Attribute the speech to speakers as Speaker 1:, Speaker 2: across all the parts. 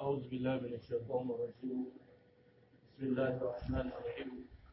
Speaker 1: أعوذ بالله من الشيطان الرجيم بسم الله الرحمن الرحيم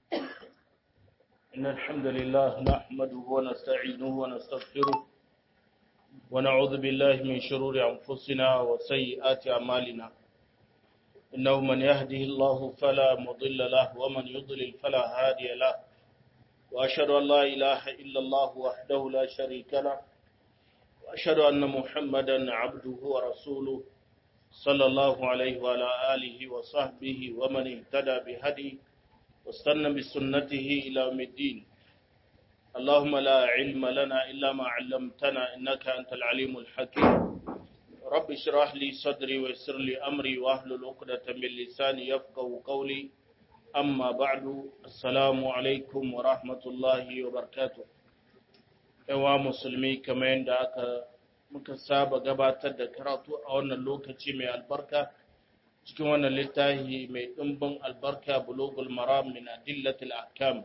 Speaker 1: إن الحمد لله نحمده ونستعينه ونستغفره ونعوذ بالله من شرور أنفسنا وسيئات أعمالنا إنه من يهده الله فلا مضل له ومن يضلل فلا هادي له وأشهد أن لا إله إلا الله وحده لا شريك له وأشهد أن محمدا عبده ورسوله صلى الله عليه وعلى آله وصحبه ومن اهتدى بهدي واستنى بسنته إلى يوم الدين اللهم لا علم لنا إلا ما علمتنا إنك أنت العليم الحكيم رب اشرح لي صدري ويسر لي أمري واحلل عقدة من لساني يفقه قولي أما بعد السلام عليكم ورحمة الله وبركاته yawa musulmi kamar yadda aka muka saba gabatar da karatu a wannan lokaci mai albarka cikin wannan littafi mai ɗimbin albarka bulugul maram min adillatil ahkam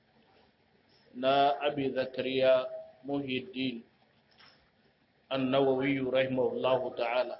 Speaker 1: na abi zakariya muhiddin annawawi rahimahullahu ta'ala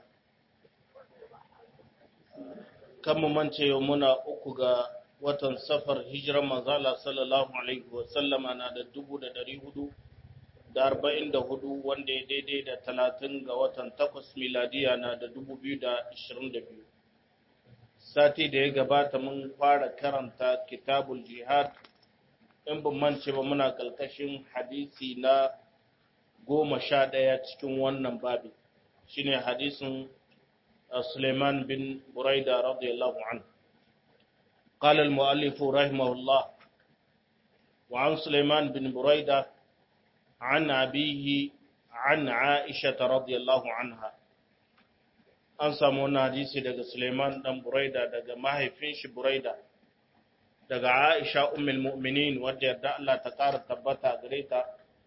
Speaker 1: kan mu mance yau muna uku ga watan safar hijiran manzala sallallahu alaihi wasallama na da dubu da dari hudu da arba'in da hudu wanda ya daidai da talatin ga watan takwas miladiya na da dubu biyu da ashirin da biyu sati da ya gabata mun fara karanta kitabul jihad in ban mance ba muna kalkashin hadisi na goma sha ɗaya cikin wannan babi shine hadisin Suleiman bin Buraida radiyallahu anhu قال المؤلف رحمه الله وعن سليمان بن بريده عن أبيه عن عائشة رضي الله عنها an samu wani hadisi daga Suleiman dan Buraida daga mahaifin shi Buraida daga Aisha ummul mu'minin wadda yarda Allah ta ƙara tabbata gare ta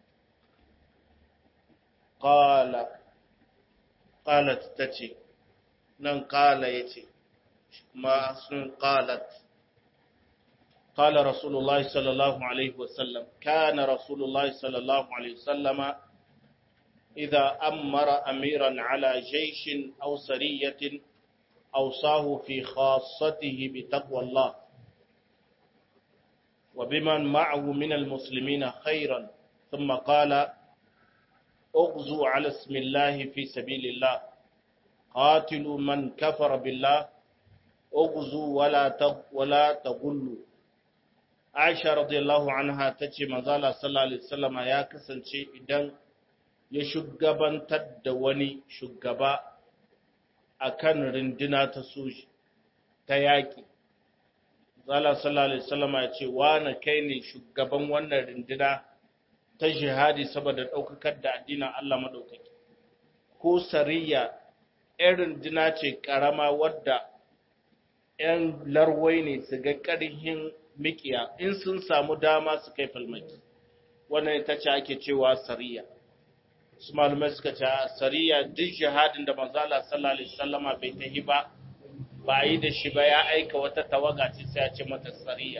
Speaker 1: qala qalat tace nan qala yace ma sun qalat قال رسول الله صلى الله عليه وسلم كان رسول الله صلى الله عليه وسلم إذا أمر أميرا على جيش أو سرية أوصاه في خاصته بتقوى الله وبمن معه من المسلمين خيرا ثم قال اغزوا على اسم الله في سبيل الله قاتلوا من كفر بالله اغزوا ولا ولا تغلوا Aisha radiyallahu anha ta ce mazala sallallahu alaihi wasallama ya kasance idan ya shugabantar da wani shugaba akan rinduna ta soji ta yaƙi. Zala sallallahu alaihi wasallama ya ce na kai ne shugaban wannan rinduna ta jihadi saboda ɗaukakar da addinin Allah maɗaukaki. Ko sariya ‘yan rinduna ce ƙarama wadda ‘yan larwai ne su ga ƙarhin mikiya in sun samu dama su kai falmaki wannan ita ce ake cewa sariya su malumai suka ce sariya duk jihadin da manzala sallallahu alaihi wasallama bai tahi ba ba yi da shi ba ya aika wata tawaga ce sai ya ce mata sariya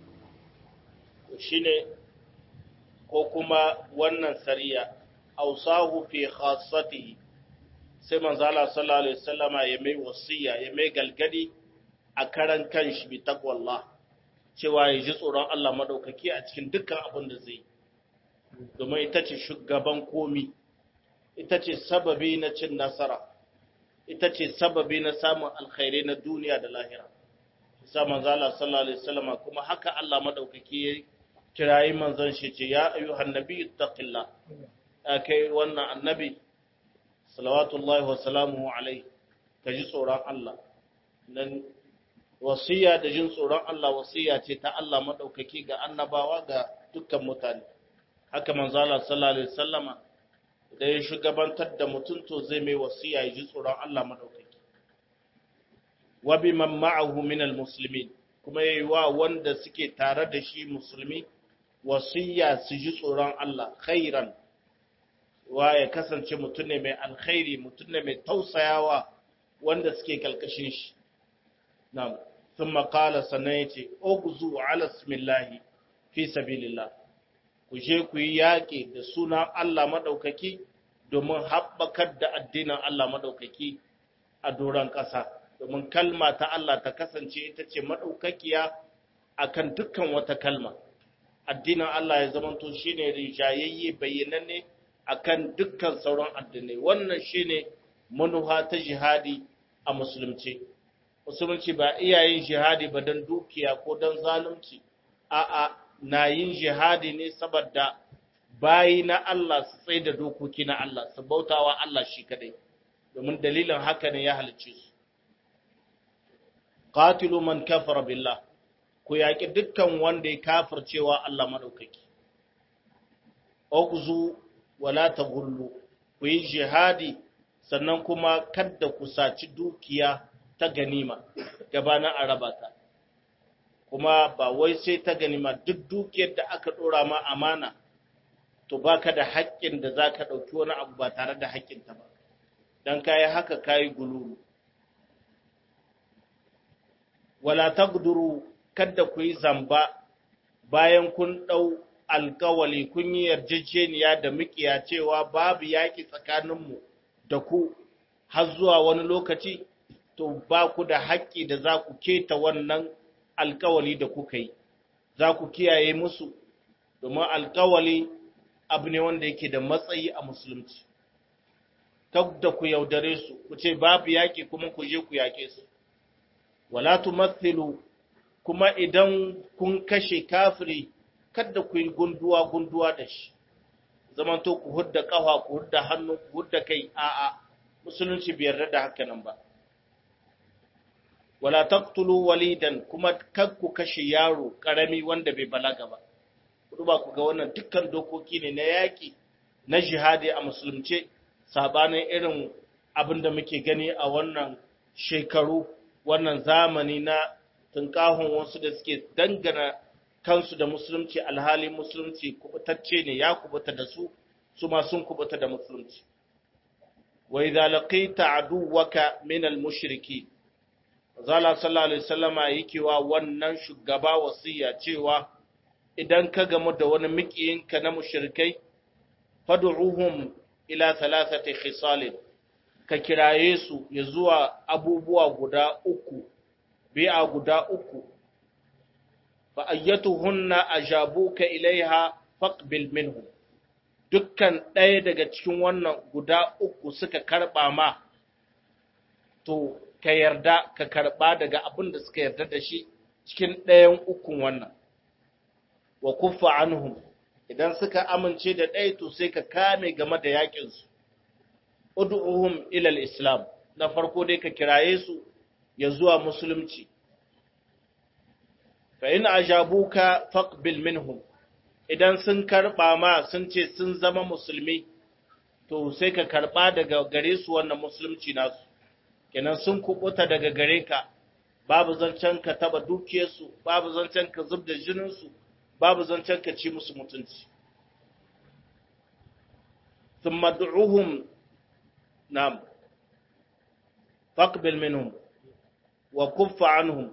Speaker 1: shine ko kuma wannan sariya ausahu fi khassatihi sai manzala sallallahu alaihi wasallama ya mai wasiya ya mai galgadi a karan kanshi bi taqwallah cewa ya ji tsoron Allah maɗaukaki a cikin dukkan abin da zai domin ita ce shugaban komi ita ce sababi na cin nasara ita ce sababi na samun alkhairai na duniya da lahira isa manzala sallallahu alaihi wasallam kuma haka Allah maɗaukaki ya kirayi manzon shi ce ya ayyuhan nabi taqillah ya kai wannan annabi salawatullahi wa salamuhu alaihi ka ji tsoron Allah nan wasiya da jin tsoron Allah wasiya ce ta Allah maɗaukaki ga annabawa ga dukkan mutane. Haka manzala sallallahu Alaihi wasallama da ya shugabantar da mutum to zai mai wasiya ya ji tsoron Allah maɗaukaki. Wabi man ma'ahu minal musulmi kuma ya yi wa wanda suke tare da shi musulmi wasiya su ji tsoron Allah khairan wa ya kasance mutum ne mai alkhairi mutum ne mai tausayawa wanda suke kalkashin shi. Na'am. ثم قال سنيتي اغزو على اسم الله في سبيل الله ku je ku yi yaƙi da sunan Allah maɗaukaki domin haɓakar da addinin Allah maɗaukaki a doron ƙasa domin kalma ta Allah ta kasance ita ce maɗaukakiya akan dukkan wata kalma addinin Allah ya zamanto shine rijayayye bayyananne akan dukkan sauran addinai wannan shine manuha ta jihadi a musulunci musulunci ba iyayen jihadi ba don dukiya ko don zalunci a'a na yin jihadi ne saboda bayi na Allah su tsaye da dokoki na Allah su bautawa Allah shi kadai domin dalilin haka ne ya halicce su qatilu man kafara billah ku yaƙi dukkan wanda ya kafircewa Allah madaukaki ughzu wala taghullu ku yi jihadi sannan kuma kadda ku saci dukiya ta ganima gabanin araba ta kuma ba wai sai ta ganima duk dukiyar da aka dora ma amana to baka da haƙƙin da zaka ɗauki wani abu ba tare da haƙƙin ta ba dan kai haka kai gululu wala taqduru kadda ku yi zamba bayan kun ɗau alkawali kun yi yarjejeniya da mukiya cewa babu yaƙi tsakaninmu da ku har zuwa wani lokaci to ba ku da haƙƙi da za ku keta wannan alkawali da kuka yi za ku kiyaye musu domin alkawali abu ne wanda yake da matsayi a musulunci kak da ku yaudare su ku ce babu yaƙi kuma ku je ku yaƙe su wala tumathilu kuma idan kun kashe kafiri kada ku yi gunduwa gunduwa da shi zamanto ku hudda kafa ku hudda hannu ku hudda kai a'a musulunci bai yarda da haka nan ba wala taqtulu walidan kuma kar ku kashe yaro karami wanda bai balaga ba ku ba ku ga wannan dukkan dokoki ne na yaki na jihadi a musulunce sabanin irin abin da muke gani a wannan shekaru wannan zamani na tunkahun wasu da suke dangana kansu da musulunci alhali musulunci kubutacce ne ya kubuta da su su ma sun kubuta da musulunci wa idza laqita aduwaka min al-mushriki zala sallallahu alaihi wasallama yake wa wannan shugaba wasiya cewa idan ka gamu da wani mikiyinka na mushrikai fad'uhum ila thalathati khisal ka kiraye su ya zuwa abubuwa guda uku bi'a guda uku fa ayyatuhunna ajabuka ilaiha faqbil minhum dukkan ɗaya daga cikin wannan guda uku suka karɓa ma to ka yarda ka karɓa daga abin da suka yarda da shi cikin ɗayan ukun wannan wa kuffa anhum idan suka amince da ɗaya to sai ka kame game da yaƙinsu ud'uhum ila islam na farko dai ka kiraye su ya zuwa musulunci fa in ajabuka faqbil minhum idan sun karba ma sun ce sun zama musulmi to sai ka karba daga gare su wannan musulunci nasu kenan sun kubuta daga gare ka babu zancen ka taba dukiyarsu babu zancen ka zub da jininsu babu zancen ka ci musu mutunci thumma du'uhum nam faqbil minhum wa kuffa anhum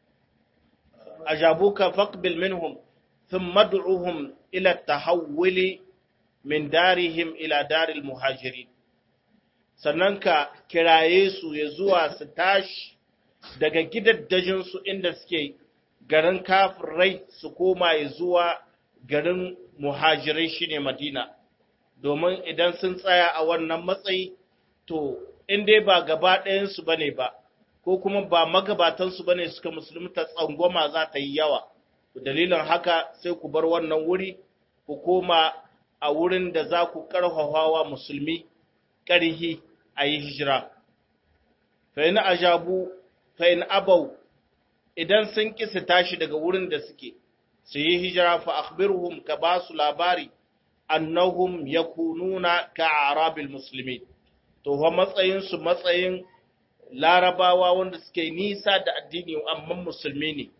Speaker 1: ajabuka faqbil minhum ثم ادعوهم إلى التحول من دارهم إلى دار المهاجرين sannan ka kiraye su ya zuwa su tashi daga gidaddajinsu inda suke garin kafirai su koma ya zuwa garin muhajirai shine madina domin idan sun tsaya a wannan matsayi to in dai ba gaba ɗayansu ba ne ba ko kuma ba magabatansu ba ne suka musulunta tsangwama za ta yi yawa dalilin haka sai ku bar wannan wuri ku koma a wurin da za ku ƙarfafawa musulmi ƙarhi a yi hijira fa'in ajabu fa'in abau idan sun ƙi su tashi daga wurin da suke su yi hijira fa akhbirhum ka ba su labari annahum yakununa ka arabil musulmi to fa matsayin su matsayin larabawa wanda suke nisa da addini amma musulmi ne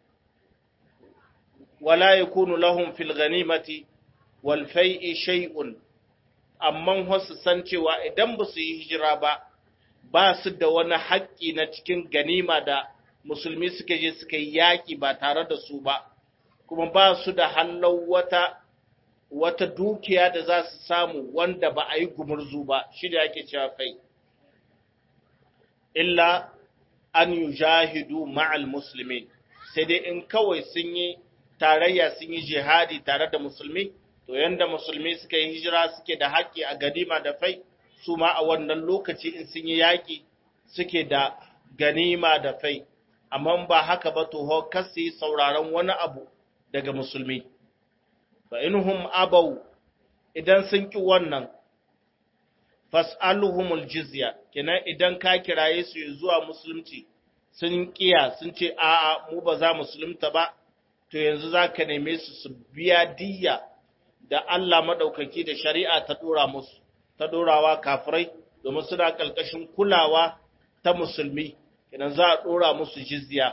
Speaker 1: wala yakunu lahum fil ghanimati wal fai'i shay'un amma wasu san cewa idan ba su yi hijira ba ba su da wani haƙƙi na cikin ganima da musulmi suka je suka yi yaƙi ba tare da su ba kuma ba su da hannun wata wata dukiya da za su samu wanda ba a yi gumurzu ba shi da ake cewa fai illa an yujahidu ma'al muslimin sai dai in kawai sun yi tarayya sun yi jihadi tare da musulmi to yanda musulmi suka yi hijira suke da haƙƙi a ganima da fai su ma a wannan lokaci in sun yi yaƙi suke da ganima da fai amma ba haka ba to ho kasi sauraron wani abu daga musulmi fa inhum abau idan sun ki wannan fas'aluhumul jizya kenan idan ka kiraye su zuwa musulunci sun kiya sun ce a'a mu ba za musulunta ba to yanzu za ka neme su su biya diyya da Allah maɗaukaki da shari'a ta ɗora musu ta ɗorawa kafirai domin suna ƙarƙashin kulawa ta musulmi kenan za a ɗora musu jizya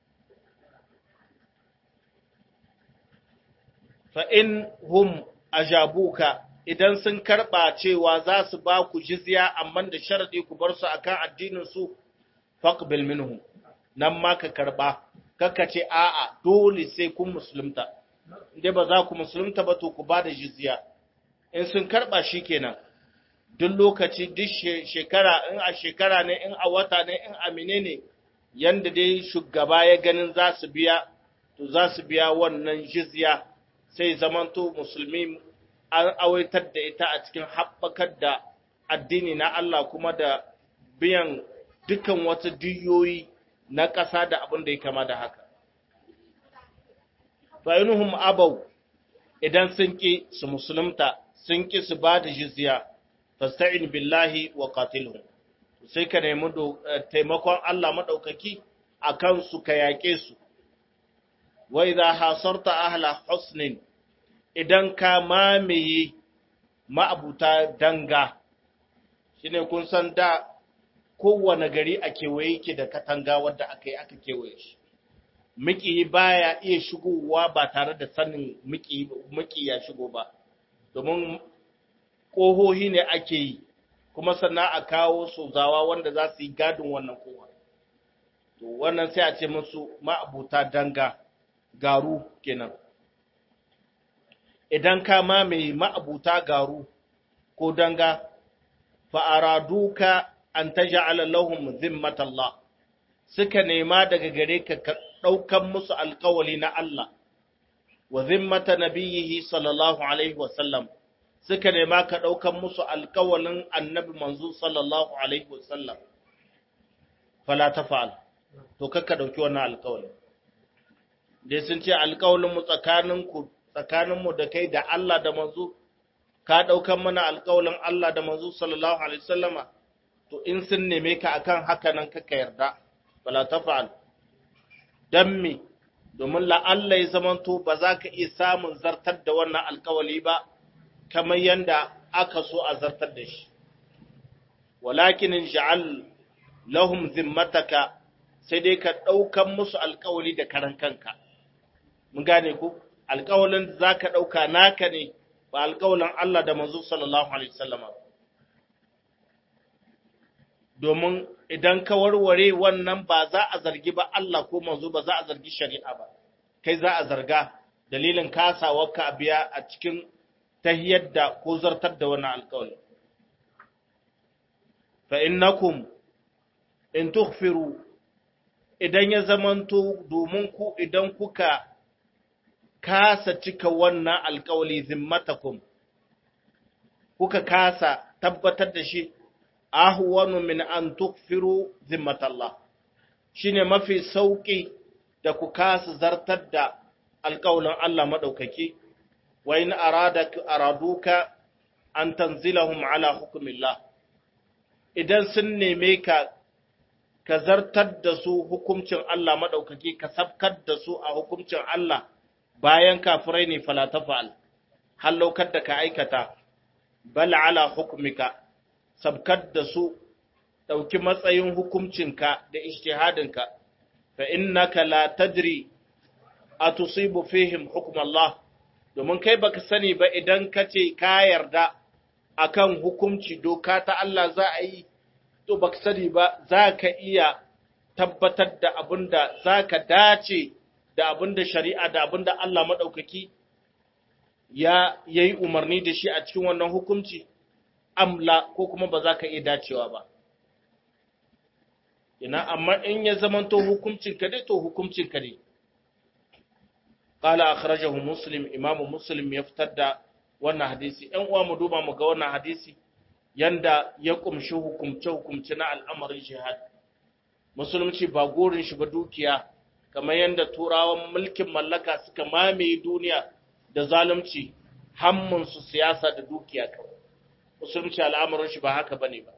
Speaker 1: fa in hum ajabuka idan sun karɓa cewa za su ba ku jizya amma da sharadi ku bar su akan addinin su faqbil minhum nan ma ka karɓa kaka ce a'a dole sai kun musulunta inda ba za ku musulunta ba to ku ba da jizya in sun karɓa shikenan duk lokaci duk shekara in a shekara ne in a wata ne in a menene yanda dai shugaba ya ganin za su biya to za su biya wannan jizya sai zamanto musulmi an awaitar da ita a cikin haɓakar da addini na Allah kuma da biyan dukan wasu diyoyi na ƙasa da abin da ya kama da haka. Fa'inuhum abau idan sun ƙi su musulunta sun ƙi su ba da jizya, fasta'in billahi wa qatilhum sai ka nemi taimakon Allah maɗaukaki a kansu ka yaƙe su. Wai za hasarta ahla husnin idan ka mamaye ma'abuta danga, shi ne kun san da kowane gari a kewaye ke da katanga wadda aka yi aka kewaye shi. Miki baya iya shigowa ba tare da sanin miki ya shigo ba, domin ƙohohi ne ake yi, kuma sannan a kawo sozawa wanda za su yi gadin wannan kowa. To, wannan sai a ce musu ma'abuta danga, garu kenan. idan ka mamaye ma'abuta garu ko danga fa'araduka an ta ja'ala lahum zimmatallah suka nema daga gare ka ka ɗaukan musu alkawali na Allah wa zimmata nabiyyihi sallallahu alaihi wasallam suka nema ka ɗaukan musu alkawalin annabi manzo sallallahu alaihi wasallam fala ta fa'al to kakka ɗauki wannan alkawalin dai sun ce alkawalin mu tsakaninku tsakaninmu da kai da Allah da manzo ka ɗaukan mana alƙawalin Allah da manzo sallallahu alaihi wasallama to in sun neme ka akan haka nan kaka yarda bala tafa'al dan me domin la Allah ya zamanto ba za ka iya samun zartar da wannan alƙawali ba kamar yanda aka so a zartar da shi walakin ja'al lahum zimmataka sai dai ka ɗaukan musu alƙawali da karan kanka mun gane ku alƙawalin da za ka ɗauka naka ne ba alƙawalin Allah da manzo sallallahu Alaihi wasallama. Domin idan ka warware wannan ba za a zargi ba Allah ko manzo ba za a zargi shari'a ba, kai za a zarga dalilin kasawarka a biya a cikin tahiyar da ko zartar da wannan alƙawali. Fa innakum in tughfiru idan ya zamanto domin ku idan kuka kasa cika wannan alkawali zimmatakum kuka kasa tabbatar da shi ahwanu min an tukfiru zimmatallah shine mafi sauki da ku kasa zartar da alkawalin Allah madaukaki wa in arada araduka an tanzilahum ala hukmillah idan sun neme ka ka zartar da su hukuncin Allah madaukaki ka sabkar da su a hukuncin Allah bayan kafirai ne fala tafa'al halaukar da ka aikata bal ala hukmika sabkar da su dauki matsayin hukuncinka da ijtihadinka fa innaka la tadri atusibu fihim hukm Allah domin kai baka sani ba idan kace ka yarda akan hukunci doka ta Allah za a yi to baka sani ba za ka iya tabbatar da abinda za ka dace da abin da shari'a da abin da Allah maɗaukaki ya yi umarni da shi a cikin wannan hukunci, amla ko kuma ba za ka iya dacewa ba. ina amma in ya zamanto hukuncin ka dai to hukuncin ka ne qala akhrajahu muslim imamu muslim ya fitar da wannan hadisi ɗan uwa mu duba mu ga wannan hadisi yanda ya kumshi hukumce hukumce na al'amarin jihad musulunci ba gurin shi ba dukiya kamar yanda turawan mulkin mallaka suka mamaye duniya da zalunci hammun su siyasa da dukiya kawai musulunci al'amarin shi ba haka bane ba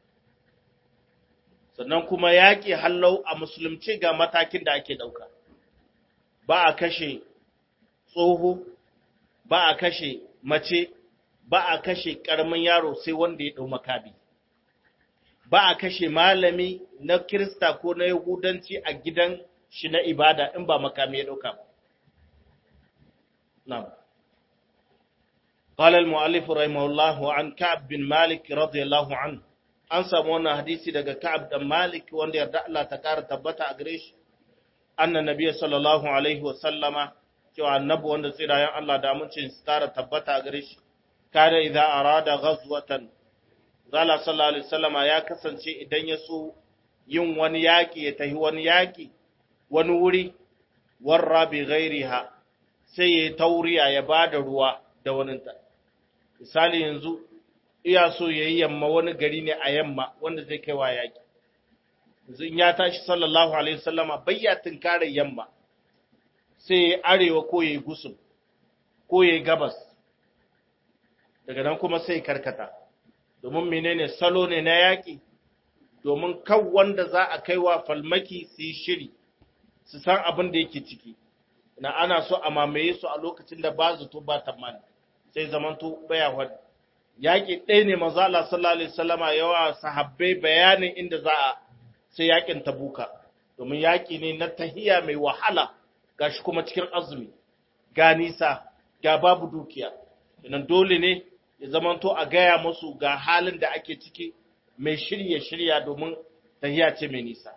Speaker 1: sannan kuma yaƙi hallau a musulunci ga matakin da ake ɗauka ba a kashe tsoho ba a kashe mace ba a kashe ƙaramin yaro sai wanda ya ɗau makabi ba a kashe malami na kirista ko na yahudanci a gidan shi na ibada in ba makami ya ɗauka ba na'am قال المؤلف رحمه الله عن كعب بن مالك رضي الله عنه an samu wannan hadisi daga Ka'ab dan Malik wanda yarda Allah ta kara tabbata a gare shi anna nabiyyi sallallahu alaihi wa sallama cewa annabi wanda tsirayen Allah da amincin su kara tabbata a gare shi kada idza arada ghazwatan zala sallallahu alaihi wasallama ya kasance idan ya so yin wani yaki ya tahi wani yaki wani wuri warra bi ghairiha sai ya tauriya ya bada ruwa da waninta misali yanzu iya so ya yi yamma wani gari ne a yamma wanda zai kai wa yaƙi. in ya tashi sallallahu Alaihi wasallama bayya tunkarar yamma sai ya arewa ko ya yi gusum ko ya yi gabas daga nan kuma sai karkata domin menene salo ne na yaƙi domin kan wanda za a kai wa falmaki su yi shiri su san abin da yake ciki na ana so a mamaye su a lokacin da ba zato ba tamani sai zamanto baya wadda yaƙi ɗaya ne maza Allah sallallahu alaihi wasallama yawa sahabbai bayanin inda za a sai yaƙin tabuka domin yaƙi ne na tahiya mai wahala gashi kuma cikin azumi ga nisa ga babu dukiya idan dole ne ya zamanto a gaya musu ga halin da ake ciki mai shirya shirya domin tahiya ce mai nisa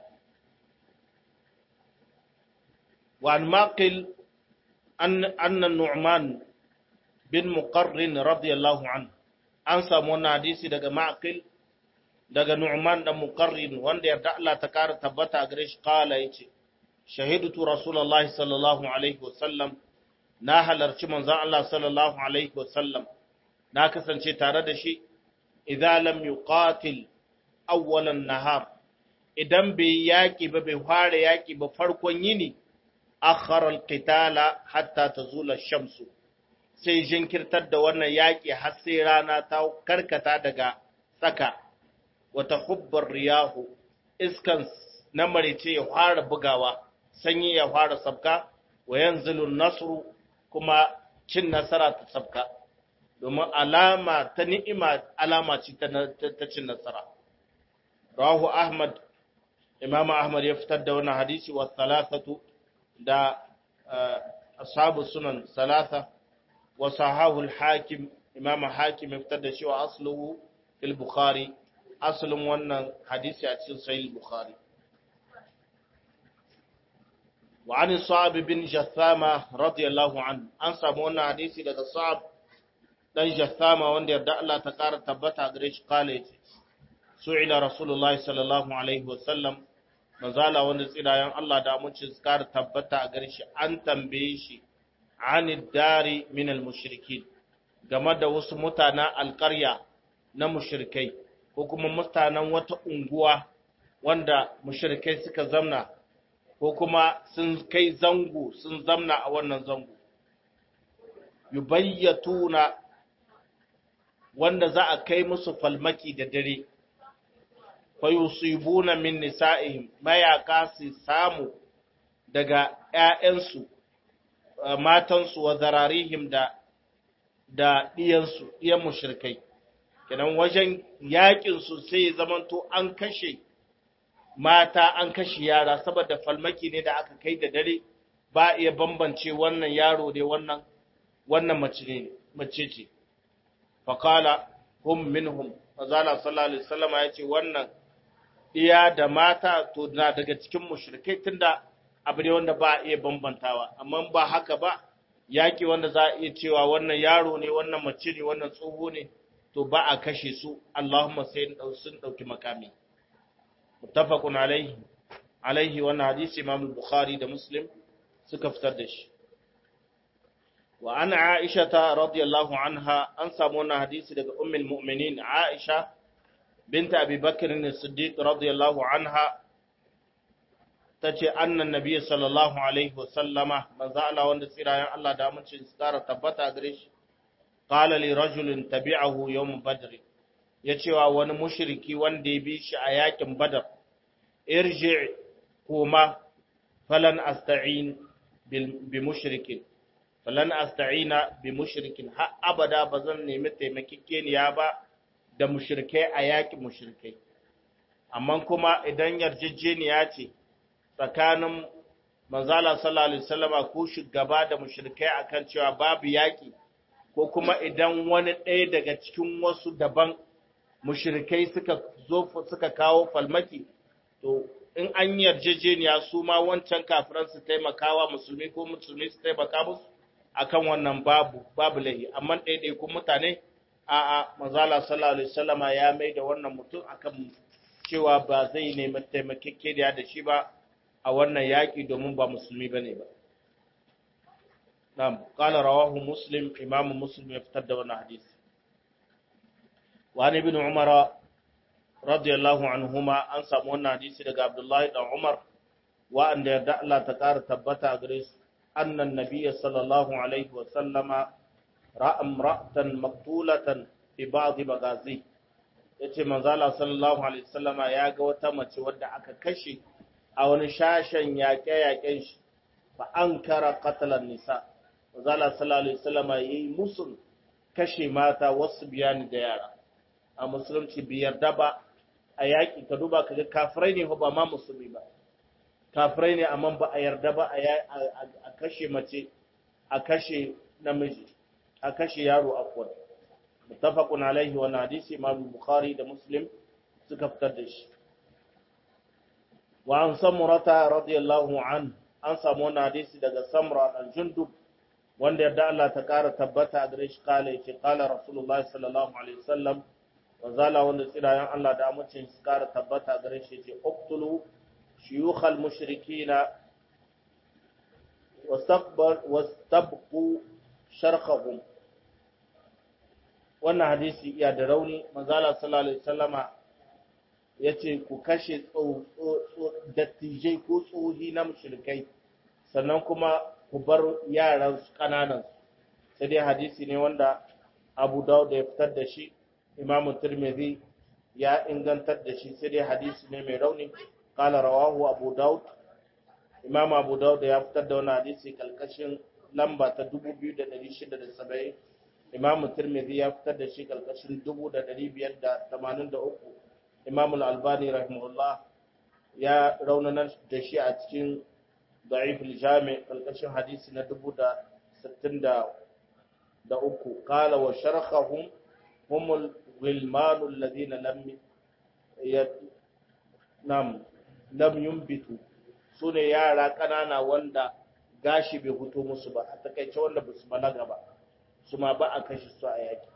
Speaker 1: wa an maqil anna nu'man bin muqarrin radiyallahu anhu an samu wannan hadisi daga ma'aqil daga Nu'man dan Muqarrin wanda yarda Allah ta kara tabbata a gare shi kala yace shahidtu rasulullahi sallallahu alaihi wasallam na halarci manzon Allah sallallahu alaihi wasallam na kasance tare da shi idza lam yuqatil awwalan nahar idan bai yaki ba bai fara yaki ba farkon yini akhara alqitala hatta tazula ash-shamsu sai jinkirtar da wannan yaƙi har sai rana ta karkata daga tsaka wata hubbar riyahu iskan na marice ya fara bugawa sanyi ya fara sabka wa yanzilun nasru kuma cin nasara ta sabka domin alama ta ni'ima alama ce ta cin nasara rahu ahmad imam ahmad ya fitar da wannan hadisi wa thalathatu da ashabu sunan salasa وصححه الحاكم امام حاكم ابتدى شو اصله في البخاري اصل wannan hadisi a cikin sahih bukhari وعن صعب بن جثامة رضي الله عنه an samu wannan hadisi daga Sa'ab dan Jathama wanda yarda Allah ta kara tabbata gare shi kale ce su'ila rasulullahi sallallahu alaihi wasallam manzala wanda tsirayen Allah da amincin kara tabbata a gare shi an tambaye shi an dari min al-mushrikin game da wasu mutanen alƙarya na mushrikai ko kuma mutanen wata unguwa wanda mushrikai suka zamna ko kuma sun kai zango sun zamna a wannan zango yubayyatuna wanda za a kai musu falmaki da dare fa yusibuna min nisa'ihim mayaka su samu daga ƴaƴansu matansu wa zararihim da da diyansu diyan mushrikai kenan wajen yakin su sai zamanto an kashe mata an kashe yara saboda falmaki ne da aka kai da dare ba iya bambance wannan yaro ne wannan wannan mace ne mace ce faqala hum minhum fazala sallallahu alaihi wasallam ya ce wannan iya da mata to na daga cikin mushrikai tunda abu ne wanda ba a iya bambantawa amma ba haka ba yaki wanda za a iya cewa wannan yaro ne wannan mace ne wannan tsoho ne to ba a kashe su Allahumma sai sun dauki makami muttafaqun alaihi alaihi wannan hadisi Imam Bukhari da Muslim suka fitar da shi wa an Aisha radiyallahu anha an samu wannan hadisi daga ummul mu'minin Aisha binta Abi Bakr as-Siddiq radiyallahu anha tace annan nabiy sallallahu alaihi wa sallama manzo Allah wanda tsirayen Allah da amincin su kara tabbata gare shi qala li rajulin tabi'ahu yawm badr yace wa wani mushriki wanda ya bi shi a yakin badar irji kuma falan asta'in bi mushrikin falan asta'ina bi mushrikin har abada bazan nemi taimakekeniya ba da mushrikai a yakin mushrikai amma kuma idan yarjejeniya ce tsakanin manzala sallallahu alaihi wasallama ko shugaba da mushrikai akan cewa babu yaki ko kuma idan wani ɗaya daga cikin wasu daban mushrikai suka zo suka kawo falmaki to in an yarjejeniya su ma wancan kafiran su taimakawa musulmi ko musulmi su taimaka musu akan wannan babu babu lahi amma ɗaiɗaikun mutane a a manzala sallallahu alaihi wasallama ya mai da wannan mutum akan cewa ba zai nemi taimakekeniya da shi ba a wannan yaƙi domin ba musulmi bane ba na'am qala rawahu muslim imamu muslim ya fitar da wannan hadisi wa ibn umara radiyallahu anhuma an samu wannan hadisi daga Abdullahi dan Umar wa'anda yarda Allah ta ƙara tabbata a gare su annan nabiyya sallallahu alaihi wa sallama ra'a imra'atan maqtulatan fi ba'd magazi yace manzo Allah sallallahu alaihi wa sallama ya ga wata mace wadda aka kashe a wani shashen yaƙe-yaƙen shi fa ankara qatlan nisa manzo Allah sallallahu alaihi wa sallama yayi musun kashe mata wasu biyani da yara a musulunci biyar da ba a yaƙi ka duba ka ga kafirai ne ba ma musulmi ba kafirai ne amma ba a yarda ba a kashe mace a kashe namiji a kashe yaro akwai mutafaqun alaihi wa hadisi imam bukhari da muslim suka fitar da shi wa an samurata radiyallahu an an samu wannan hadisi daga samra dan jundub wanda yarda Allah ta kara tabbata a gare shi kala yace kala rasulullahi sallallahu alaihi wasallam wazala wanda tsirayen Allah da amincin su kara tabbata gare shi ce uqtulu shuyukhal mushrikina wastabqu sharqahum wannan hadisi iya da rauni manzala sallallahu alaihi wasallama yace ku kashe dattijai ko tsohi na mushrikai sannan kuma ku bar yaran su kananan sai dai hadisi ne wanda Abu Dawud ya fitar da shi imamu tirmidhi ya ingantar da shi sai dai hadisi ne mai rauni kala rawahu abu daud imam abu daud ya fitar da wannan hadisi kalkashin lamba ta 2670 imam tirmidhi ya fitar da shi kalkashin 1583 imam al-albani rahimahullah ya raunana da shi a cikin da'if al-jami kalkashin hadisi na 1063 kala wa sharhahum هم الغلمان الذين لم يد... نعم لم ينبتوا sune yara ƙanana wanda gashi bai fito musu ba a takaice wanda ba su balaga ba su ma ba a kashe su a yaki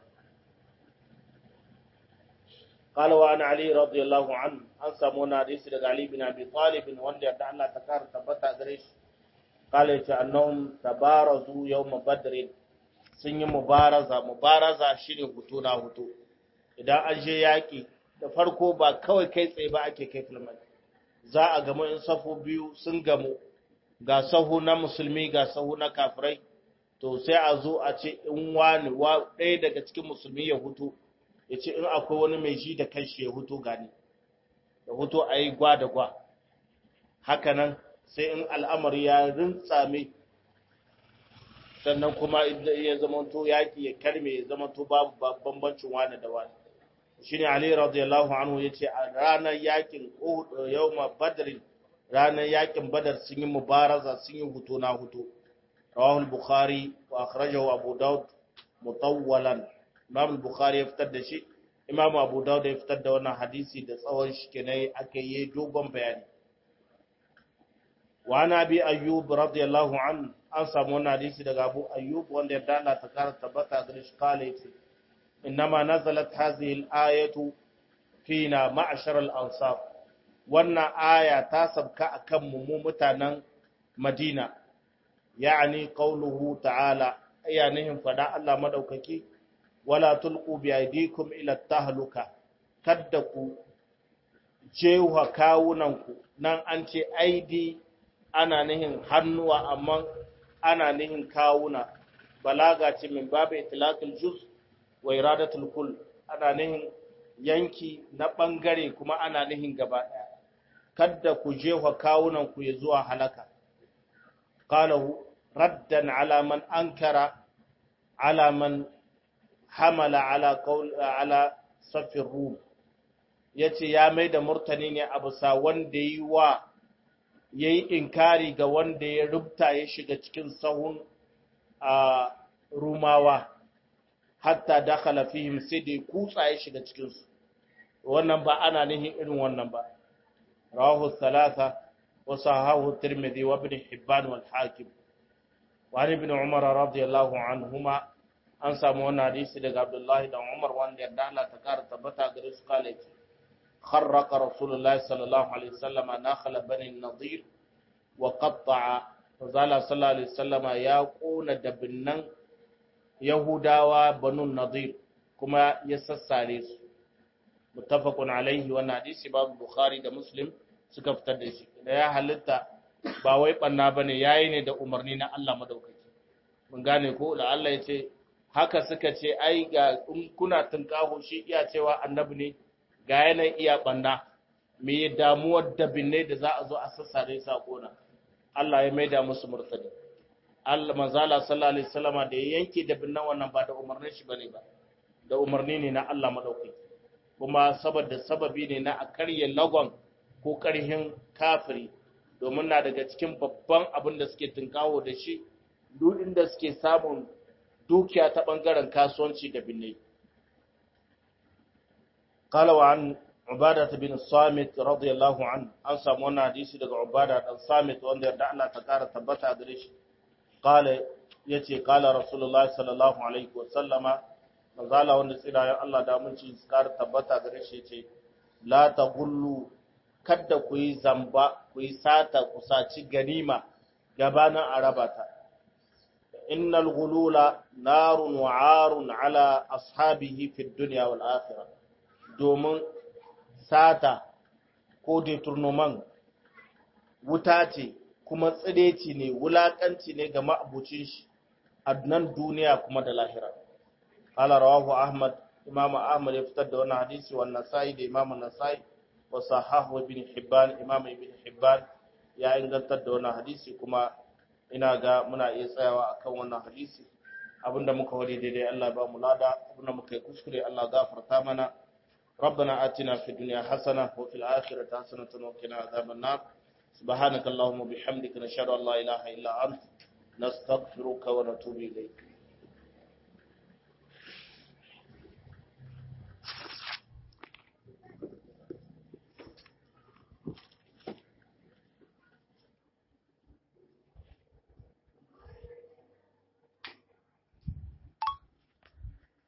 Speaker 1: قال وعن علي رضي الله عنه an samu wani hadisi daga Ali bin Abi Talib wanda yarda Allah ta kara tabbata gare shi قال yace annahum tabarazu yawm badr sun yi mubaraza mubaraza shine hutu na hutu idan an je yaƙi da farko ba kawai kai tsaye ba ake kai filmai za a gamu in safu biyu sun gamu ga sahu na musulmi ga sahu na kafirai to sai a zo a ce in wani ɗaya daga cikin musulmi ya hutu ya ce in akwai wani mai ji da kanshi ya hutu gani da hutu a yi gwa da gwa hakanan sai in al'amari ya rintsame sannan kuma ya zamanto yaƙi ya karme ya zamanto babu bambancin wani da wani shi ne Ali radiyallahu anhu ya ce a ranar yaƙin yawma badrin ranar yaƙin badar sun yi mubaraza sun yi hutu na hutu rawahul bukhari wa akhrajahu abu daud mutawwalan imam bukhari ya fitar da shi imam abu daud ya fitar da wannan hadisi da tsawon shi kenan aka yi dogon bayani wa ana bi ayyub radiyallahu anhu an samu wannan hadisi daga Abu Ayyub wanda ya dala ta kara tabbata ga shi kala yace innama nazalat hadhihi al-ayatu fina ma'shar al-ansar wannan aya ta sabka akan mu mu mutanen Madina yani qauluhu ta'ala ayanihin fada Allah madaukaki wala tulqu bi aydikum ila tahluka kadda ku jewa kawunanku nan an ce aidi ana nihin hannuwa amma ana nihin kawuna balaga ce min babu itlaqul juz wa iradatul kull ana nihin yanki na bangare kuma ana nihin gaba daya kadda ku jewa kawunanku ya zuwa halaka qalahu raddan ala man ankara ala man hamala ala qaul ala safir rum ya ce ya mai da murtani ne a bisa wanda yi wa ya yi inkari ga wanda ya rubta ya shiga cikin sahun a rumawa hatta dakhala fihim sai da kutsa ya shiga cikinsu wannan ba ana nihin irin wannan ba rawahu thalatha wa sahahu tirmidhi wa ibn hibban wal hakim wa ibn umar radiyallahu anhuma an samu wannan hadisi daga abdullahi da umar wanda yarda Allah ta kara tabbata gare su kale ce خرق رسول الله صلى الله عليه وسلم ناخل بني النضير وقطع فزال صلى الله عليه وسلم يا قون دبنن يهوداوا بنو النضير كما يسسare su muttafaqun alaihi wannan hadisi babu bukhari da muslim suka fitar da shi da ya halitta ba wai banna bane yayi ne da umarni na Allah madaukaki mun gane ko da Allah ya ce haka suka ce ai ga in kuna tunkaho shi iya cewa annabi ne ga yanayin iya ɓanna me damuwar dabinai da za a zo a sassare sa kona Allah ya maida musu murtadi Allah manzala sallallahu alaihi wasallama da ya yanke dabinnan wannan ba da umarnin shi bane ba da umarni ne na Allah madaukaki kuma saboda sababi ne na a karye lagon ko karhin kafiri domin na daga cikin babban abin da suke tunkawo da shi duk inda suke samun dukiya ta bangaren kasuwanci da binnai قال وعن عبادة بن الصامت رضي الله عنه أن سامونا حديثي دغ عبادة بن الصامت وان يرد الله تكار تبتا غريش قال يتي قال رسول الله صلى الله عليه وسلم مزالا wanda tsira ya Allah da mun ci skar tabbata gare shi yace la tagullu kadda ku yi zamba ku yi sata ku saci ganima gabanin arabata innal ghulula narun wa arun ala ashabihi fid dunya wal akhirah domin sata ko deturnoman wuta ce kuma tsireci ne wulakanci ne ga ma'abucin shi a nan duniya kuma da lahira ala rawahu ahmad imam ahmad ya fitar da wannan hadisi wa nasai da imam nasai wa sahahu ibn hibban imam ibn hibban ya ingantar da wannan hadisi kuma ina ga muna iya tsayawa akan wannan hadisi abinda muka wari daidai Allah ba mu lada abinda muka yi kuskure Allah gafarta mana ربنا آتنا في الدنيا حسنة وفي الآخرة حسنة وقنا عذاب النار سبحانك اللهم وبحمدك نشهد أن لا إله إلا أنت نستغفرك ونتوب إليك